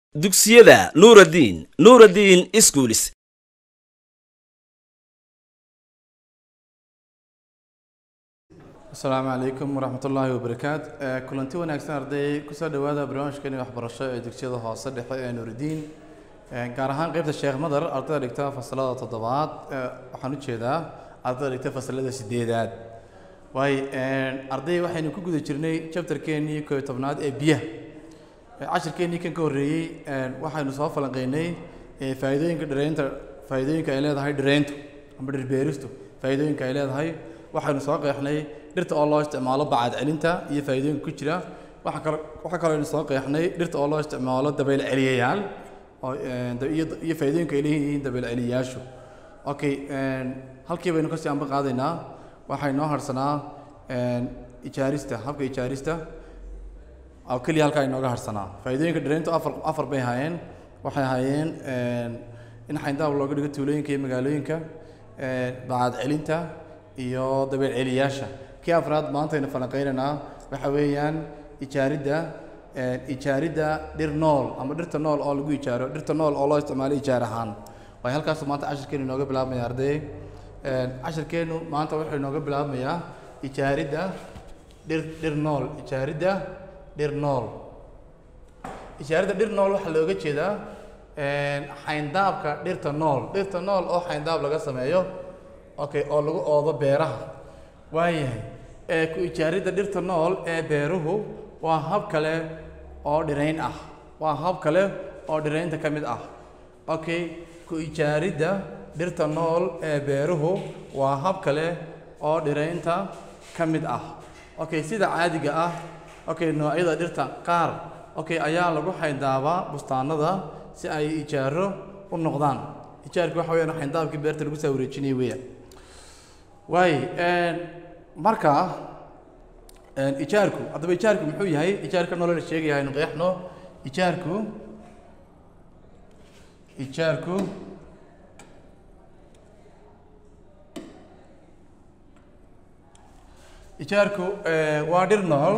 dugsiyada nuuraddiin nuuraddiin iskuulis asalaamu calaykum waraxmat ullaahi wabarakaat kulanti wanaagsan arday kusoo dhowaada barnaamijkani waxbarasho ee dugsiyada hoose dhexe ee nuuridiin gaar ahaan qeybta sheekh madar ardayda dhigta fasalada toddobaad waxaan u jeedaa ardayda dhigta fasalada sideedaad waayo arday waxaynu ku guda jirnay chapterkeenii kooyo tobnaad ee biyaha cashirkeenii kan ka horreeyey waxaynu soo falanqeynay faa'iidooyinka dhireynta faa'iidooyinka ay leedahay dhireyntu ama dhirbeeristu faa'iidooyinka ay leedahay waxaynu soo qeexnay dhirta oo loo isticmaalo bacad celinta iyo faa'iidooyinka ku jira waxa kale waxaa kaloo aynu soo qeexnay dhirta oo loo isticmaalo dabayl celiyayaal oo iyo iyo faa'iidooyinka ay leeyihiin dabayl celiyayaashu okay halkii baynu kasii anba qaadaynaa waxay noo harsanaa ijaarista habka ijaarista oo keliya halkaa inooga harsanaa faa'iidooyinka dhireyntu afar afar bay ahaayeen waxay ahaayeen in xayndaab looga dhigo tuulooyinka iyo magaalooyinka bacad celinta iyo dabayl celiyaasha kii afraad maanta aynu falanqeynaynaa waxa weeyaan ijaaridda ijaaridda dhir nool ama dhirta nool oo lagu ijaaro dhirta nool oo loo isticmaalo ijaar ahaan waayo halkaasu maanta cashirkeenu inooga bilaabmaya arday cashirkeenu maanta wuxuu inooga bilaabmayaa ijaaridda dhir dhir nool ijaaridda dhir nool ijaaridda dhir nool waxaa looga jeedaa xayndaabka dhirta nool dhirta nool oo xayndaab laga sameeyo okay oo lagu oodo beeraha waayahay ee ku ijaaridda dhirta nool ee beeruhu waa hab kale oo dhirayn ah waa hab kale oo dhiraynta ka mid ah okay ku ijaaridda dhirta nool ee beeruhu waa hab kale oo dhiraynta ka mid ah okay sida caadiga ah okay noocyada dhirta qaar okay ayaa lagu xayndaabaa bustaanada si ay ijaaro u noqdaan ijaarka waxa weyaan xayndaabkii beerta lagu soo wareejinaya weeyaan waay marka ijaarku haddaba ijaarku muxuu yahay ijaarka nolola sheegaya aynu qeexno ijaarku ijaarku ijaarku waa dhir nool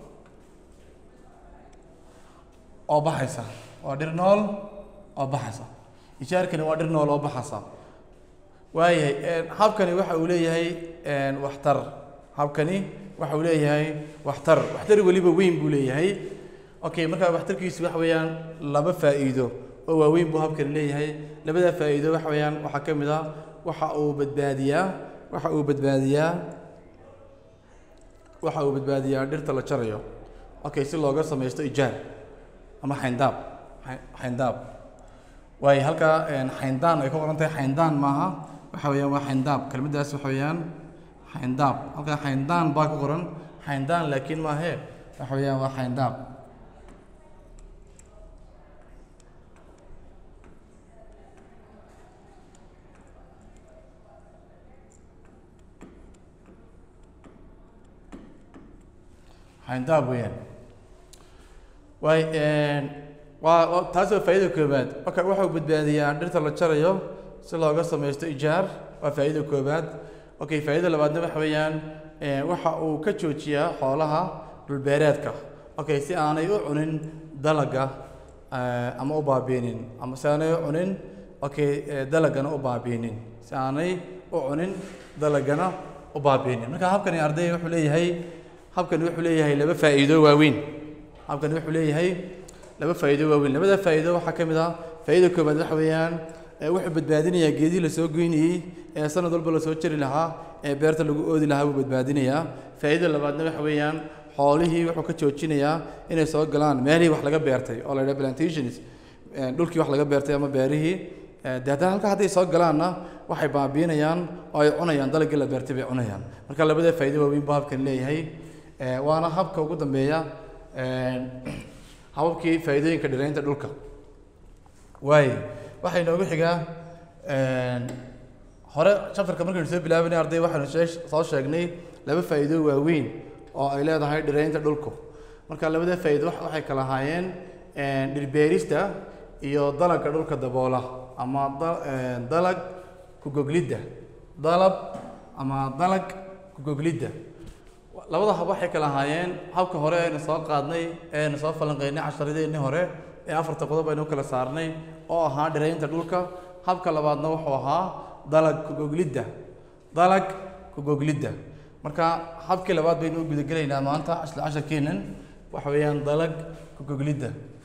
oo baxaysa waa dhir nool oo baxaysa ijaarkani waa dhir nool oo baxaysa waayahay habkani waxa uu leeyahay waxtar habkani waxa uu leeyahay waxtar waxtar weliba weyn buu leeyahay okay markaa waxtarkiisu waxa weeyaan laba faa'iido oo waaweyn buu habkani leeyahay labada faa'iido waxa weeyaan waxaa ka mid ah waxa uu badbaadiyaa waxa uu badbaadiyaa waxa uu badbaadiyaa dhirta la jarayo okay si looga samaysto ijaar ama xayndaab xayndaab waayo halkaa xayndaan ay ku qoran tahay xayndaan maaha waxa weeyaan waa xayndaab kelmaddaas waxa weeyaan xayndaab halkaa xayndaan baa ku qoran xayndaan laakiin maahe waxa weeyaan waa xayndaab xayndaab weeyaan waay waa taas waa faa'iida koobaad marka waxau badbaadiyaa dhirta la jarayo si looga samaysto ijaar waa faa'iida koobaad okay faa'iida labaadna waxa weeyaan waxa uu ka joojiyaa xoolaha dhulbeereedka okay si aanay u cunin dalaga ama u baabiinin ama si aanay u cunin okay dalagana u baabiinin si aanay u cunin dalagana u baabiinin marka habkani arday wuxuu leeyahay habkani wuxuu leeyahay laba faa'iido waaweyn habkani wuxuu leeyahay laba faa'iido waaweyn labada faa'iido waxaa ka mid ah faa'iida koobaad waxa weeyaan wuxuu badbaadinayaa geedihii lasoo goynayey ee sanad walba lasoo jari lahaa ee beerta lagu oodi lahaa buu badbaadinayaa faa'iida labaadna waxa weeyaan xoolihii wuxuu ka joojinayaa inay soo galaan meelihii wax laga beertay oo la yidhaha plantations dhulkii wax laga beertay ama beerihii de haddana halka hadday soo galaanna waxay baabiinayaan oo ay cunayaan dalagii la beertay bay cunayaan marka labada faa'iido waaweyn buu habkan leeyahay waana habka ugu dambeeya hababkii faa'iidooyinka dhiraynta dhulka waayo waxay noogu xigaa hore chapterka markaynu soo bilaabanay arday waxaynu soo sheegnay laba faa'iido waaweyn oo ay leedahay dhiraynta dhulku marka labada faa'iido waxay kala ahaayeen dhirbeerista iyo dalagga dhulka daboola ama dalag kugoglidda dalab ama dalag kugoglidda labada hab waxay kala ahaayeen habka hore aynu soo qaadnay eaynu soo falanqeynay casharadeenii hore ee afarta qodob aynu kala saarnay oo ahaa dhiraynta dhulka habka labaadna wuxuu ahaa dalag kugoglidda dalag kugoglidda marka habkii labaad baynu u gudagelaynaa maanta isla casharkeenan waxa weeyaan dalag kugoglidda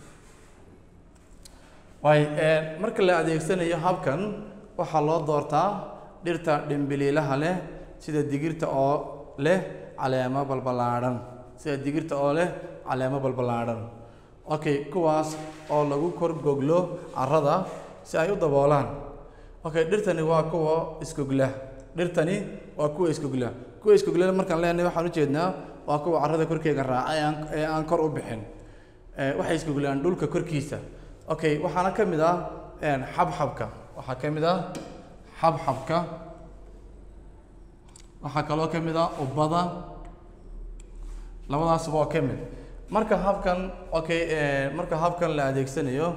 waay marka la adeegsanayo habkan waxaa loo doortaa dhirta dhimbiliilaha leh sida digirta oo leh caleemo balballaadhan sida digirta oo leh caleemo balballaadhan okay kuwaas oo lagu kor goglo carrada si ay u daboolaan okay dhirtani waa kuwa iskogla dhirtani waa kuwa iskogla kuwa iskogla markaan leenahay waxaan ujeednaa waa kuwa carrada korkeega raaca ee aan ee aan kor u bixin waxay iskoglaan dhulka korkiisa okay waxaana ka mid ah xabxabka waxaa ka mid ah xabxabka waxaa kaloo ka mid ah ubada labadaasba waa ka mid marka habkan okay marka habkan la adeegsanayo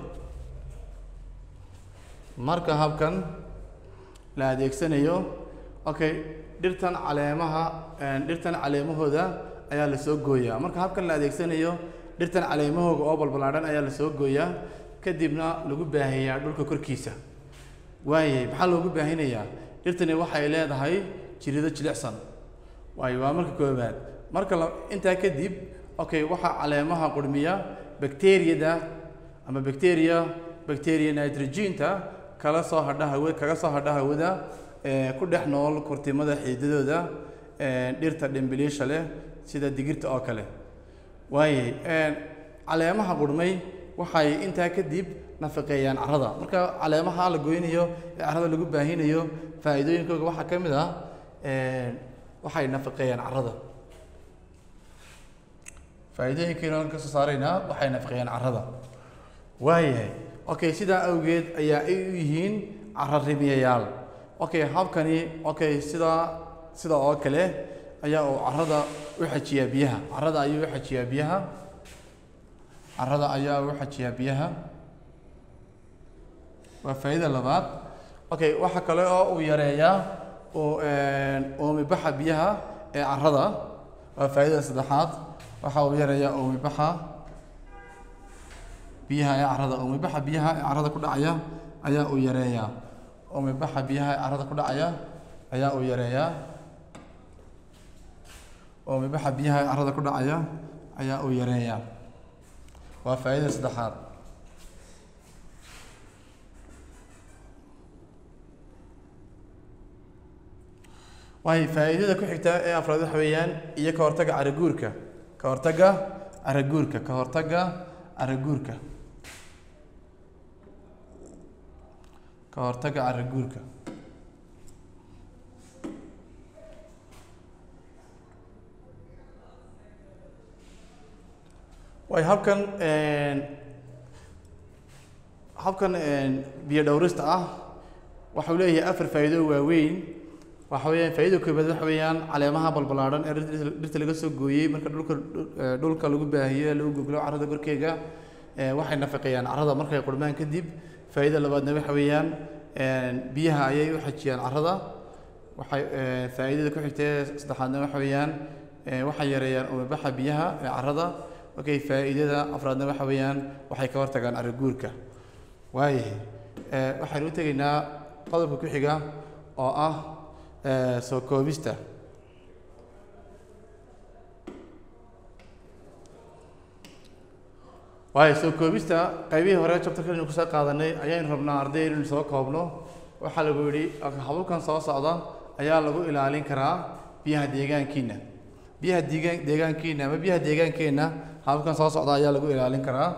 marka habkan la adeegsanayo okay dhirtan caleemaha dhirtan caleemahooda ayaa lasoo gooyaa marka habkan la adeegsanayo dhirtan caleemahooga oo balballaadhan ayaa lasoo gooyaa kadibna lagu baahiyaa dhulka korkiisa waayay maxaa loogu baahinayaa dhirtani waxay leedahay jirido jilicsan waayo waa marka koobaad marka la intaa kadib okay waxaa caleemaha qurmiya bacteriyada ama bacteria bacteria nitrogenta kala soo hadha hawa kaga soo hadha hawada ee ku dhex nool kurtimada xiidadooda dhirta dhimbiliisha leh sida digirta oo kale waayay caleemaha qurmay waxay intaa kadib nafaqeeyaan carrada marka caleemaha la goynayo ee carrada lagu baahinayo faa'iidooyinkooga waxaa ka mid ah waxay nafaqeeyaan carrada faa'iidooyinkeena aan kasoo saaraynaa waxay nafaqeeyaan carrada waayahay okay sidaa awgeed ayaa ay u yihiin carrarimiyayaal okay habkani okay sidaa sida oo kale ayaa uu carrada u xajiyaa biyaha carrada ayuu u xajiyaa biyaha carrada ayaa u xajiyaa biyaha waa faa'iida labaad okay waxa kale oo uu yareeyaa uu uumibaxa biyaha ee carrada waa faa'iidada saddexaad waxa uu yareeyaa uumibaxa biyaha ee carrada uumibaxa biyaha ee carrada ku dhacaya ayaa uu yareeyaa uumibaxa biyaha ee carrada ku dhacaya ayaa uu yareeyaa uumibaxa biyaha ee carrada ku dhacaya ayaa uu yareeyaa waa faa'iidada saddexaad waayo faa'iidada ku xigta ee afraad waxa weeyaan iyo ka hortagga caraguurka ka hortagga caraguurka ka hortagga caraguurka ka hortagga caraguurka waayo habkan habkan biyo dhowrista ah waxau leeyahay afar faa'iido waaweyn waxa weeyaan faa'iidada koobaad waxa weeyaan caleemaha balballaadhan ee dhirta laga soo gooyey marka dhulka dhulka lagu baahiyo lagu goglo carrada korkeega waxay nafaqeeyaan carrada markay qurmaan kadib faa'iidada labaadna waxa weeyaan biyaha ayay u xajiyaan carrada waxay faa'iidada ku xigta ee saddexaadna waxa weeyaan waxay yareeyaan umabaxa biyaha ee carrada okay faa'iidada afraadna waxa weeyaan waxay ka hortagaan arriguurka waayahay waxaynu u tegaynaa qodobka ku xiga oo ah soo koobista waayo soo koobista qaybihii hore jabtarkan aynu kusoo qaadanay ayaynu rabnaa arday inaynu soo koobno waxaa lagu yidhi hababkan soo socda ayaa lagu ilaalin karaa biyaha deegaankiina biyaha deegaan deegaankiina ama biyaha deegaankeenna hababkan soo socda ayaa lagu ilaalin karaa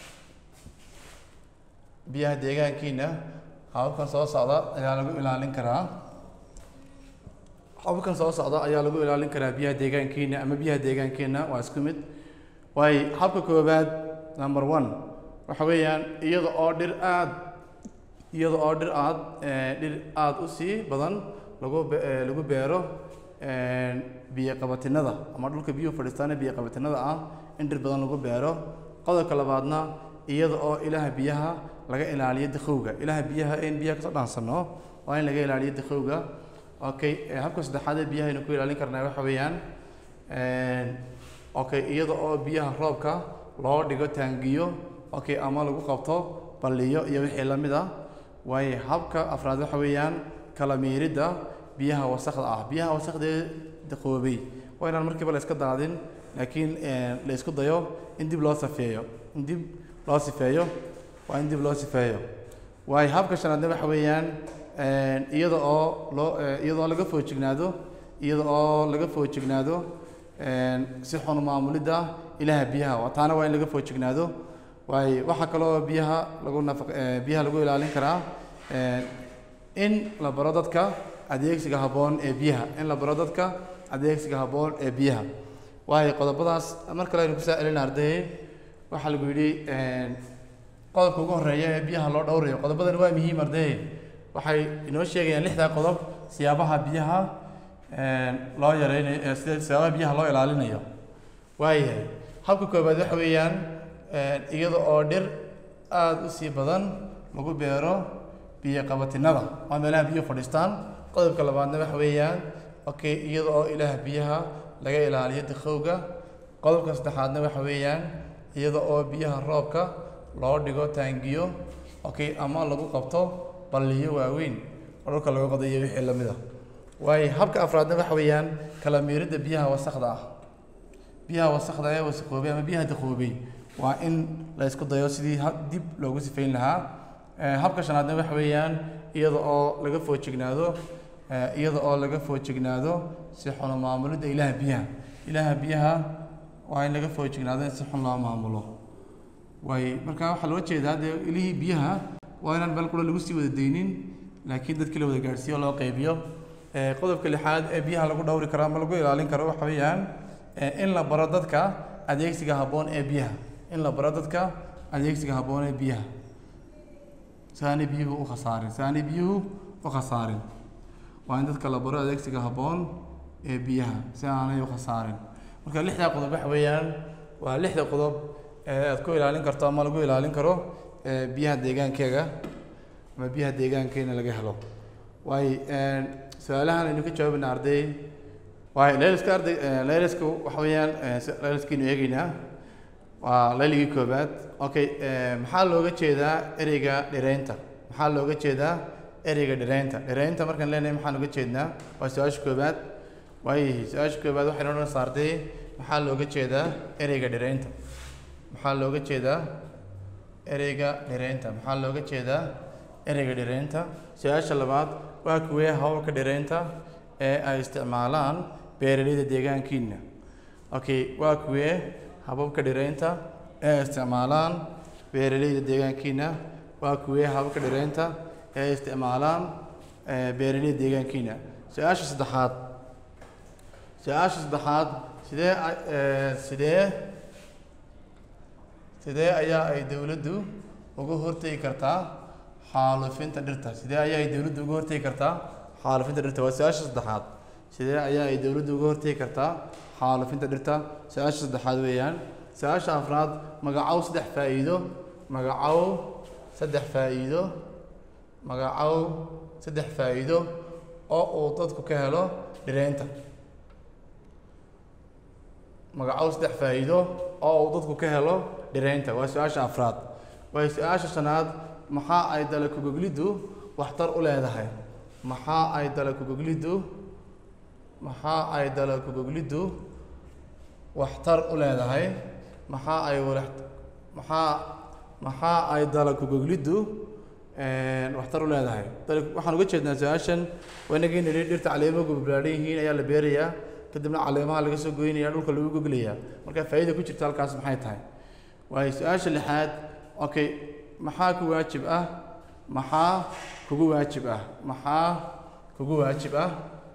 biyaha deegaankiina hababkan soo socda ayaa lagu ilaalin karaa hababkan soo socda ayaa lagu ilaalin karaa biyaha deegaankiina ama biyaha deegaankeenna waa isku mid waayo habka koobaad number one waxa weeyaan iyada oo dhir aad iyada oo dhir aad dhir aada u sii badan lagu lagu beero biyo qabatinada ama dhulka biyuhu fadhiistaana biyo qabatinada ah in dhir badan lagu beero qodobka labaadna iyada oo ilaha biyaha laga ilaaliyo dakhowga ilaha biyaha in biyaha kasoo dhaansano waa in laga ilaaliyo dakhowga okay habka saddexaad ee biyaha aynu ku ilaalin karnaa waxa weeyaan okay iyada oo biyaha roobka loo dhigo taangiyo okay ama lagu qabto balliyo iyo wixii la mid ah waayo habka afraad waxa weeyaan kala miiridda biyaha wasakda ah biyaha wasakdee daqoobay waa inaan markiiba la iska daadin laakiin la isku dayo in dib loo safeeyo in dib loo sifeeyo waa in dib loo sifeeyo waayo habka shanaadna waxa weeyaan iyada oo loo iyada oo laga foojignaado iyada oo laga foojignaado si xun maamulidda ilaha biyaha taana waa in laga foojignaado waayo waxaa kaloo biyaha lagu nafaq biyaha lagu ilaalin karaa in la baro dadka adeegsiga habboon ee biyaha in la baro dadka adeegsiga habboon ee biyaha waayo qodobadaas mar kale aynu kusaa celina ardayey waxaa lagu yidhi qodobka ugu horeeya ee biyaha loo dhowrayo qodobadan waa muhiim ardayey waxay inoo sheegayaan lixdaa qodob siyaabaha biyaha loo yareynayo sida siyaabaha biyaha loo ilaalinayo waayahay habka koobaad waxa weeyaan iyada oo dhir aada u sii badan lagu beero biyo qabatinada waa meelaha biyo fadhiistaan qodobka labaadna waxa weeyaan okay iyada oo ilaah biyaha laga ilaaliyo dikhowga qodobka saddexaadna waxa weeyaan iyada oo biyaha roobka loo dhigo taangiyo okay ama lagu qabto balliyo waaweyn oo dhulka laga qodayo wixii lamid ah waayo habka afraadna waxa weeyaan kala miiridda biyaha wasakda ah biyaha wasakda ee wasaqoobay ama biyaha daqoobay waa in la isku dayo sidii dib loogu sifayn lahaa habka shanaadna waxa weeyaan iyada oo laga foojignaado iyada oo laga foojignaado si xun maamulidda ilaha biyaha ilaha biyaha waa in laga foojignaado in si xun loo maamulo waay marka waxaa loo jeedaa dee ilihii biyaha waa inaan meel qura lagu sii wada daynin laakiin dadkii la wada gaadhsiiyo loo qaybiyo qodobka lixaad ee biyaha lagu dhowri karo ama lagu ilaalin karo waxa weeyaan in la baro dadka adeegsiga habboon ee biyaha in la baro dadka adeegsiga habboon ee biyaha si aanay biyuhu u khasaarin si aanay biyuhu u khasaarin waa in dadka la baro adeegsiga habboon ee biyaha si aanay u khasaarin marka lixdaa qodob waxa weeyaan waa lixda qodob ee aad ku ilaalin karto ama lagu ilaalin karo biyaha deegaankeega ama biyaha deegaankeena laga helo waayo su-aalahan aynu ka jawaabayna arday waayo layliska arday layliska waxa weeyaan layliskaynu eegeynaa waa layligii koobaad okay maxaa looga jeedaa ereyga dhireynta maxaa looga jeedaa ereyga dhireynta dhireynta markaan leenahay maxaan uga jeednaa waa su-aasha koobaad waayahay su-aasha koobaad waxaynu odhan saartay maxaa looga jeedaa ereyga dhireynta maxaa looga jeedaa ereyga dhireynta maxaa looga jeedaa ereyga dhireynta su-aasha labaad waa kuwee hawlka dhireynta ee ay isticmaalaan beeraleyda deegaankiina okay waa kuwee hababka dhireynta ee ay isticmaalaan beeraleyda deegaankiina waa kuwee hababka dhireynta ee ay isticmaalaan beeraleyda deegaankiina su-aasha saddexaad su-aasha saddexaad sidee sidee sidee ayaa ay dowladdu uga hortegi kartaa xaalufinta dhirta sidee ayaa ay dowladdu uga hortegi kartaa xaalufinta dhirta waa su-aasha saddexaad sidee ayaa ay dowladdu uga hortegi kartaa xaalufinta dhirta su-aasha saddexaad weeyaan su-aasha afraad magacow saddex faa'iido magacow saddex faa'iido magacow saddex faa'iido oo uu dadku ka helo dhireynta magacow saddex faa'iido oo uu dadku ka helo dhireynta waa su-aasha afraad waayo su-aasha shanaad maxaa ay dalakugogliddu waxtar u leedahay maxaa ay dalakugogliddu maxaa ay dalakugogliddu waxtar u leedahay maxaa ay walax maxaa maxaa ay dalakugogliddu waxtar u leedahay waxaan uga jeednaa su-aashan waa inagii nidhi dhirta caleemo gublaadhan yihiin ayaa la beerayaa kadibna caleemaha laga soo goynaya dhulka lagu goglayaa marka faa'iida ku jirta halkaas maxay tahay waayo su-aasha lixaad okay maxaa ku waajib ah maxaa kugu waajib ah maxaa kugu waajib ah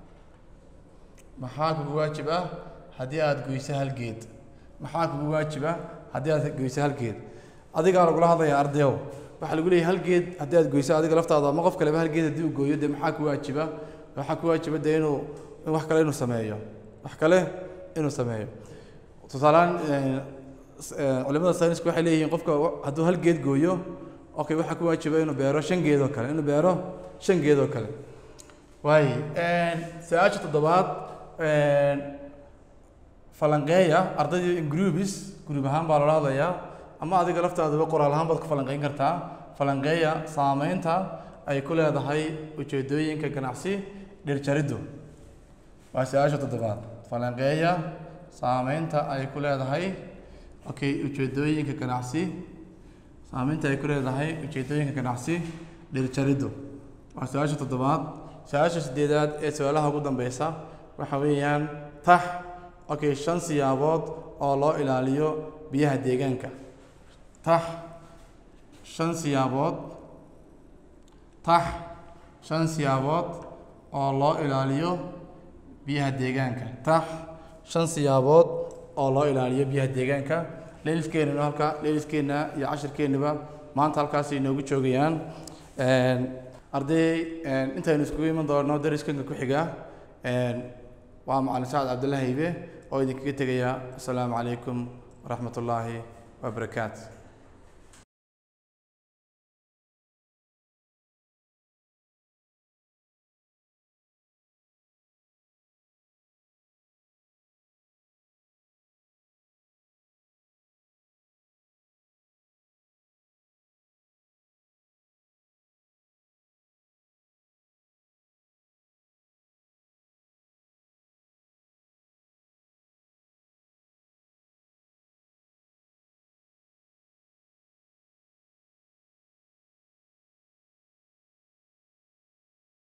maxaa kugu waajib ah haddii aada goyso hal geed maxaa kugu waajib ah haddii aad goyso hal geed adigaa lagula hadlaya ardayow waxaa lagu leeyahay hal geed haddii aad goyso adiga laftaada ama qof kaleba hal geed haddii uu gooyo dee maxaa ku waajiba waxaa ku waajiba dee inuu in wax kale inuu sameeyo wax kale inuu sameeyo tusaalehaan culimada saynisku waxay leeyihiin qofka hadduu hal geed gooyo okay waxaa ku waajiba inuu beero shan geed oo kale inuu beero shan geed oo kale waay su-aasha toddobaad falanqeeya ardaydii groups group ahaan baa loola hadlayaa ama adiga laftaadaba qoraal ahaan baad ku falanqeyn kartaa falanqeeya saameynta ay ku leedahay ujeedooyinka ganacsi dhirjariddu waa su-aasha toddobaad falanqeeya saameynta ay ku leedahay okay ujeedooyinka ganacsi saameynta ay ku leedahay ujeedooyinka ganacsi dhirjariddu waa su-aasha toddobaad su-aasha sideedaad ee su-aalaha ugu dambeysa waxa weeyaan tax okay shan siyaabood oo loo ilaaliyo biyaha deegaanka tax shan siyaabood tax shan siyaabood oo loo ilaaliyo biyaha deegaanka tax shan siyaabood oo loo ilaaliyo biyaha deegaanka leeliskeenana halka leeliskeenna iyo cashirkeenaba maanta halkaas inoogu joogayaan arday intaynu iskugu iman doono dariskanka ku xiga waa macalin sacad cabdullahi ibe oo idinkaga tegaya asalaamu calaykum waraxmat ullaahi wabarakaatu